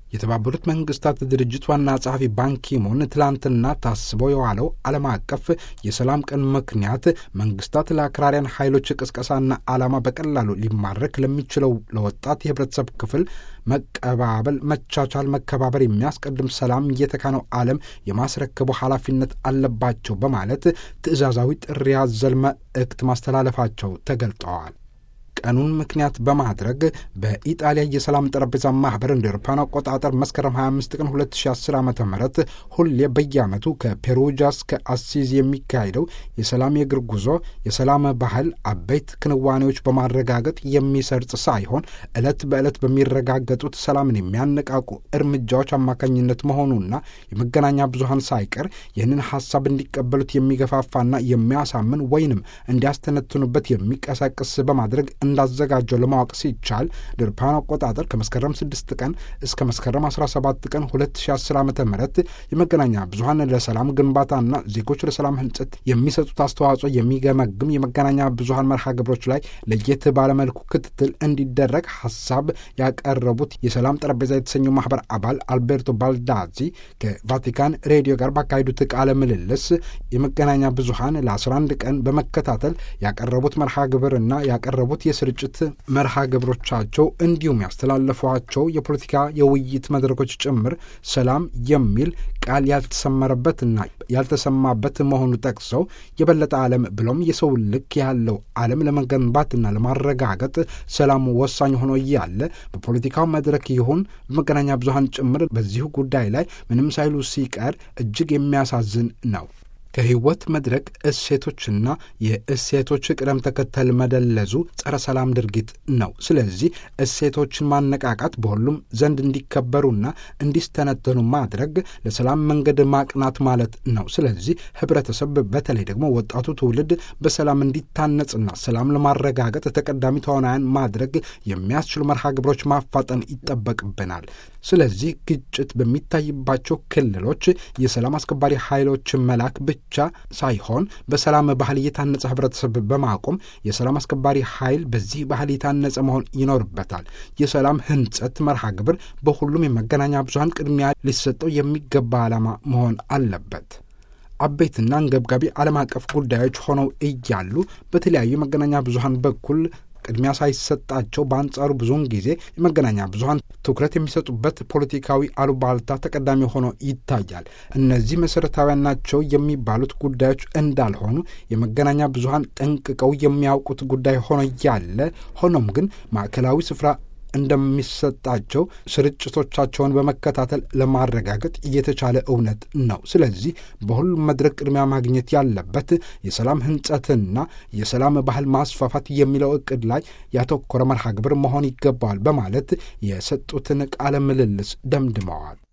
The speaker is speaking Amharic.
የተባበሩት መንግስታት ድርጅት ዋና ጸሐፊ ባንኪሙን ትላንትና ታስቦ የዋለው ዓለም አቀፍ የሰላም ቀን ምክንያት መንግስታት ለአክራሪያን ኃይሎች ቅስቀሳና ዓላማ በቀላሉ ሊማረክ ለሚችለው ለወጣት የህብረተሰብ ክፍል መቀባበል፣ መቻቻል፣ መከባበር የሚያስቀድም ሰላም የተካነው ዓለም የማስረከቡ ኃላፊነት አለባቸው በማለት ትዕዛዛዊ ጥሪ ያዘል መልእክት ማስተላለፋቸው ተገልጠዋል። ቀኑን ምክንያት በማድረግ በኢጣሊያ የሰላም ጠረጴዛ ማህበር እንደ አውሮፓውያን አቆጣጠር መስከረም 25 ቀን 2010 ዓ ም ሁሌ በየዓመቱ ከፔሩጃ እስከ አሲዝ የሚካሄደው የሰላም የእግር ጉዞ የሰላም ባህል አበይት ክንዋኔዎች በማረጋገጥ የሚሰርጽ ሳይሆን ዕለት በዕለት በሚረጋገጡት ሰላምን የሚያነቃቁ እርምጃዎች አማካኝነት መሆኑና የመገናኛ ብዙሀን ሳይቀር ይህንን ሀሳብ እንዲቀበሉት የሚገፋፋና የሚያሳምን ወይንም እንዲያስተነትኑበት የሚቀሰቅስ በማድረግ እንዳዘጋጀው ለማወቅ ሲቻል ድርፓን አቆጣጠር ከመስከረም 6 ቀን እስከ መስከረም 17 ቀን 2010 ዓ ም የመገናኛ ብዙሀን ለሰላም ግንባታና ዜጎች ለሰላም ህንጸት የሚሰጡት አስተዋጽኦ የሚገመግም የመገናኛ ብዙሀን መርሃ ግብሮች ላይ ለየት ባለመልኩ ክትትል እንዲደረግ ሀሳብ ያቀረቡት የሰላም ጠረጴዛ የተሰኘው ማህበር አባል አልቤርቶ ባልዳዚ ከቫቲካን ሬዲዮ ጋር ባካሄዱት ቃለ ምልልስ የመገናኛ ብዙሀን ለ11 ቀን በመከታተል ያቀረቡት መርሃ ግብርና ያቀረቡት የስርጭት መርሃ ግብሮቻቸው እንዲሁም ያስተላለፏቸው የፖለቲካ የውይይት መድረኮች ጭምር ሰላም የሚል ቃል ያልተሰመረበትና ያልተሰማበት መሆኑ ጠቅሰው የበለጠ ዓለም ብሎም የሰው ልክ ያለው ዓለም ለመገንባትና ለማረጋገጥ ሰላም ወሳኝ ሆኖ እያለ በፖለቲካው መድረክ ይሁን በመገናኛ ብዙሀን ጭምር በዚሁ ጉዳይ ላይ ምንም ሳይሉ ሲቀር እጅግ የሚያሳዝን ነው። ከህይወት መድረክ እሴቶችና የእሴቶች ቅደም ተከተል መደለዙ ጸረ ሰላም ድርጊት ነው። ስለዚህ እሴቶችን ማነቃቃት በሁሉም ዘንድ እንዲከበሩና እንዲስተነተኑ ማድረግ ለሰላም መንገድ ማቅናት ማለት ነው። ስለዚህ ህብረተሰብ፣ በተለይ ደግሞ ወጣቱ ትውልድ በሰላም እንዲታነጽና ሰላም ለማረጋገጥ ተቀዳሚ ተዋናያን ማድረግ የሚያስችሉ መርሃ ግብሮች ማፋጠን ይጠበቅብናል። ስለዚህ ግጭት በሚታይባቸው ክልሎች የሰላም አስከባሪ ኃይሎችን መላክ ብቻ ሳይሆን በሰላም ባህል የታነጸ ህብረተሰብ በማቆም የሰላም አስከባሪ ኃይል በዚህ ባህል የታነጸ መሆን ይኖርበታል። የሰላም ህንጸት መርሃ ግብር በሁሉም የመገናኛ ብዙሀን ቅድሚያ ሊሰጠው የሚገባ ዓላማ መሆን አለበት። አበይትና አንገብጋቢ ዓለም አቀፍ ጉዳዮች ሆነው እያሉ በተለያዩ የመገናኛ ብዙሀን በኩል ቅድሚያ ሳይሰጣቸው በአንጻሩ ብዙውን ጊዜ የመገናኛ ብዙሀን ትኩረት የሚሰጡበት ፖለቲካዊ አሉባልታ ተቀዳሚ ሆኖ ይታያል። እነዚህ መሰረታዊያን ናቸው የሚባሉት ጉዳዮች እንዳልሆኑ የመገናኛ ብዙሀን ጠንቅቀው የሚያውቁት ጉዳይ ሆኖ እያለ ሆኖም ግን ማዕከላዊ ስፍራ እንደሚሰጣቸው ስርጭቶቻቸውን በመከታተል ለማረጋገጥ እየተቻለ እውነት ነው። ስለዚህ በሁሉም መድረክ ቅድሚያ ማግኘት ያለበት የሰላም ህንጸትና የሰላም ባህል ማስፋፋት የሚለው እቅድ ላይ ያተኮረ መርሃ ግብር መሆን ይገባዋል በማለት የሰጡትን ቃለ ምልልስ ደምድመዋል።